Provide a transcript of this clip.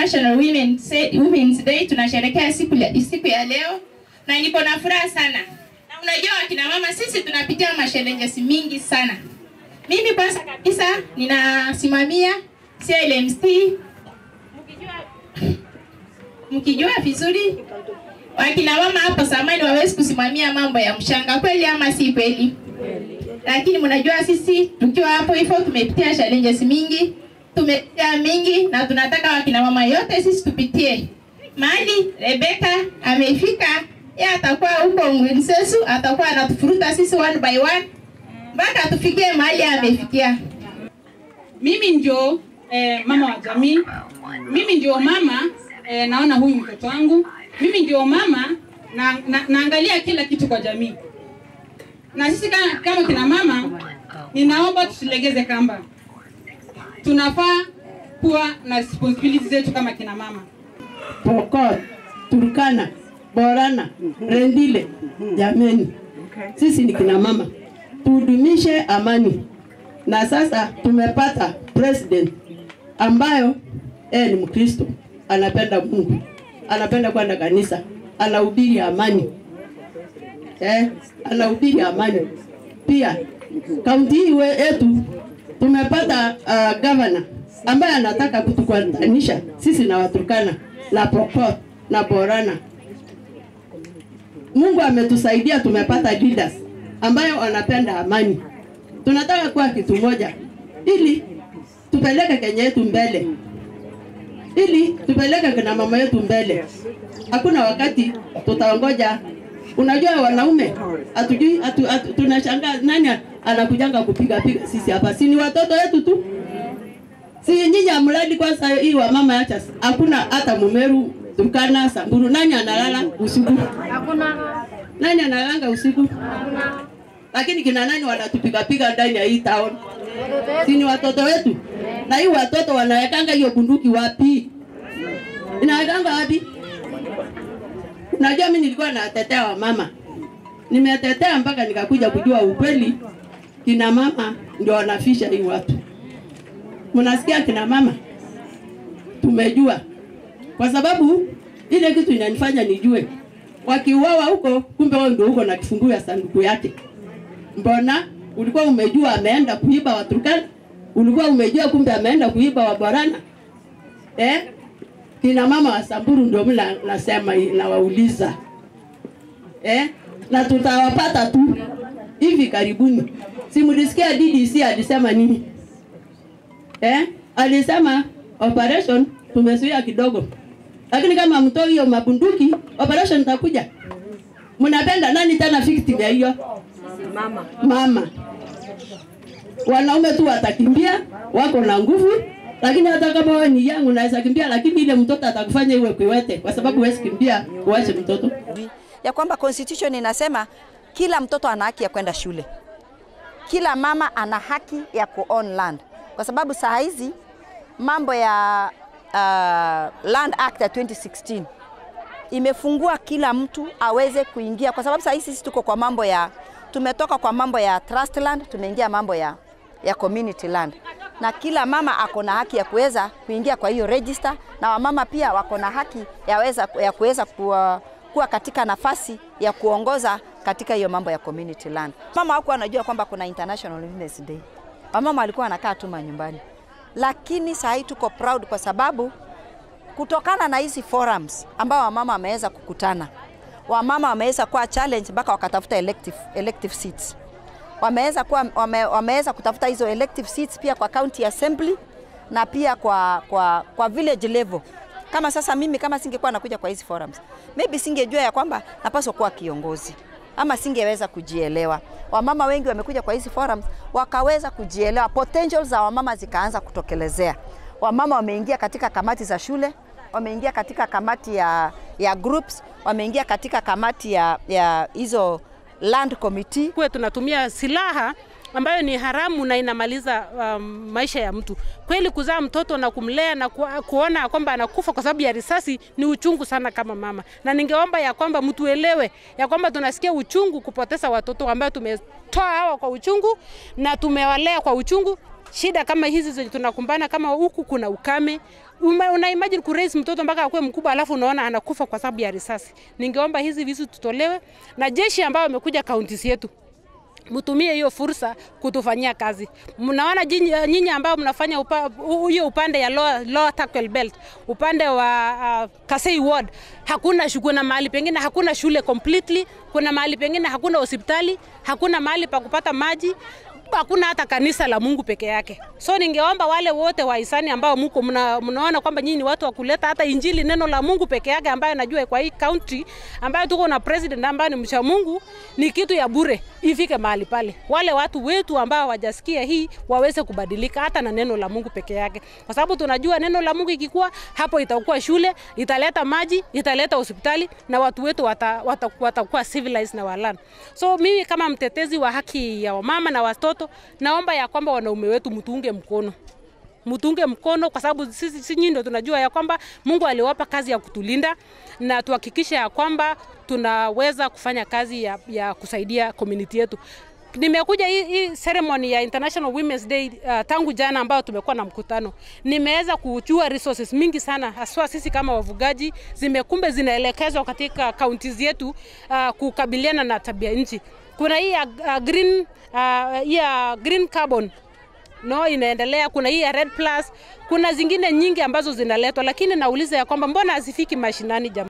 International Women Say- Women's Day tunasherehekea siku ya, siku ya leo na niko na furaha sana. Na unajua wakina mama sisi tunapitia mashelenjesi mingi sana. Mimi kwanza kabisa ninasimamia CLMC mkijua mkijua vizuri wakina mama hapo zamani wawezi kusimamia mambo ya mshanga, kweli ama si kweli? Lakini mnajua sisi tukiwa hapo hivyo tumepitia challenges mingi, tumepitia mingi, na tunataka wakina mama yote sisi tupitie mahali Rebeka amefika. Yeye atakuwa huko Ngwinsesu, atakuwa anatufuruta sisi one by one mpaka tufikie mahali amefikia. Mimi ndio eh, mama wa jamii. Mimi ndio mama eh, naona huyu mtoto wangu. Mimi ndio mama na, na, naangalia kila kitu kwa jamii. Na sisi kama, kama kina mama, ninaomba tusilegeze kamba. Tunafaa kuwa na responsibility zetu kama kina mama. Pokot, Turkana, Borana, Rendile, jameni, sisi ni kina mama, tudumishe amani. Na sasa tumepata president ambayo yeye ni Mkristo, anapenda Mungu, anapenda kwenda kanisa, anahubiri amani eh, anahubiri amani. Pia kaunti hii we- yetu tumepata uh, governor ambaye anataka kutukutanisha sisi na Waturkana na Pokot na Borana. Mungu ametusaidia, tumepata leaders ambayo wanapenda amani. Tunataka kuwa kitu moja ili tupeleke Kenya yetu mbele, ili tupeleke kina mama yetu mbele. Hakuna wakati tutaongoja. Unajua wanaume hatujui, hatu, hatu, tunashangaa nani anakujanga kupiga piga sisi hapa, si ni watoto wetu tu si nyinyi amradi kwanza hii wa mama acha hakuna hata Mumeru, Turkana, Samburu, nani analala usiku? Hakuna. Nani analanga usiku? Lakini kina nani wanatupiga piga ndani ya hii town? Si ni watoto wetu? Na hii watoto wanawekanga hiyo bunduki wapi? Inawekanga wapi? Unajua mimi nilikuwa natetea wa mama, nimetetea mpaka nikakuja kujua ukweli, kina mama ndio wanafisha hii watu. Mnasikia kina mama, tumejua kwa sababu ile kitu inanifanya nijue, wakiuawa huko, kumbe wao ndio huko na kifunguo ya sanduku yake. Mbona ulikuwa umejua ameenda kuiba Waturkana? Ulikuwa umejua kumbe ameenda kuiba Waborana? Eh? Kina mama wa Samburu ndio mimi na- nasema hii, nawauliza eh? na tutawapata tu hivi karibuni. Si mlisikia DDC alisema nini? eh, alisema operation tumezuia kidogo, lakini kama mtoi hiyo mabunduki operation itakuja. Mnapenda nani tena victim ya hiyo? Mama. Mama. Wanaume tu watakimbia, wako na nguvu, lakini hata kama wewe ni yangu unaweza kimbia, lakini ile mtoto atakufanya iwe kiwete, kwa sababu huwezi kimbia uache mtoto. ya kwamba constitution inasema kila mtoto ana haki ya kwenda shule, kila mama ana haki ya ku own land, kwa sababu saa hizi mambo ya uh, Land Act ya 2016 imefungua kila mtu aweze kuingia, kwa sababu saa hizi sisi tuko kwa mambo ya, tumetoka kwa mambo ya trust land, tumeingia mambo ya, ya community land, na kila mama ako na haki ya kuweza kuingia kwa hiyo register, na wamama pia wako na haki ya, weza, ya kuweza kuwa, kuwa katika nafasi ya kuongoza katika hiyo mambo ya community land. Mama hakuwa anajua kwamba kuna International Women's Day. Wamama walikuwa wanakaa tu manyumbani, lakini saa hii tuko proud kwa sababu kutokana na hizi forums ambao wamama wameweza kukutana, wamama wameweza kuwa challenge mpaka wakatafuta elective, elective seats. Wameweza kuwa wame, wameweza kutafuta hizo elective seats pia kwa county assembly na pia kwa, kwa, kwa village level. Kama sasa mimi kama singekuwa nakuja kwa hizi forums, maybe singejua ya kwamba napaswa kuwa kiongozi ama singeweza kujielewa. Wamama wengi wamekuja kwa hizi forums wakaweza kujielewa, potential za wamama zikaanza kutokelezea. Wamama wameingia katika kamati za shule, wameingia katika kamati ya, ya groups, wameingia katika kamati ya, ya hizo land committee. kuwe tunatumia silaha ambayo ni haramu na inamaliza um, maisha ya mtu. Kweli kuzaa mtoto na kumlea na ku, kuona kwamba anakufa kwa sababu ya risasi ni uchungu sana kama mama, na ningeomba ya kwamba mtuelewe ya kwamba tunasikia uchungu kupoteza watoto ambao tumetoa hawa kwa uchungu na tumewalea kwa uchungu shida kama hizi zenye tunakumbana, kama huku kuna ukame, Uma- una imagine kuraise mtoto mpaka akuwe mkubwa alafu unaona anakufa kwa sababu ya risasi. Ningeomba hizi vitu tutolewe na jeshi ambao wamekuja kaunti yetu mtumie hiyo fursa kutufanyia kazi. Mnaona jinyi- nyinyi ambao mnafanya upa- hu- hiyo upande ya lower, lower Takwel belt upande wa uh, Kasei ward hakuna shu- kuna mahali pengine hakuna shule completely, kuna mahali pengine hakuna hospitali, hakuna mahali pa kupata maji hakuna hata kanisa la Mungu peke yake. So ningeomba wale wote wa hisani ambao mko mna, mnaona kwamba nyinyi ni watu wa kuleta hata injili neno la Mungu peke yake, ambayo najua kwa hii county ambayo tuko na president ambaye ni mcha Mungu, ni kitu ya bure, ifike mahali pale. Wale watu wetu ambao hawajasikia hii waweze kubadilika hata na neno la Mungu peke yake, kwa sababu tunajua neno la Mungu ikikuwa hapo, itakuwa shule, italeta maji, italeta hospitali na watu wetu watakuwa wata, wata watakuwa civilized na walana. So mimi kama mtetezi wa haki ya wamama na watoto, naomba ya kwamba wanaume wetu mtuunge mkono mtunge mkono kwa sababu sisi si nyinyi ndio tunajua ya kwamba Mungu aliwapa kazi ya kutulinda na tuhakikishe ya kwamba tunaweza kufanya kazi ya, ya kusaidia community yetu. Nimekuja hii, hii ceremony ya International Women's Day uh, tangu jana ambao tumekuwa na mkutano, nimeweza kujua resources mingi sana, haswa sisi kama wafugaji, zimekumbe zinaelekezwa katika counties yetu uh, kukabiliana na tabia nchi. Kuna hii ya uh, green, uh, hii ya green carbon no inaendelea. Kuna hii ya Red Plus, kuna zingine nyingi ambazo zinaletwa, lakini nauliza ya kwamba mbona hazifiki mashinani jamani?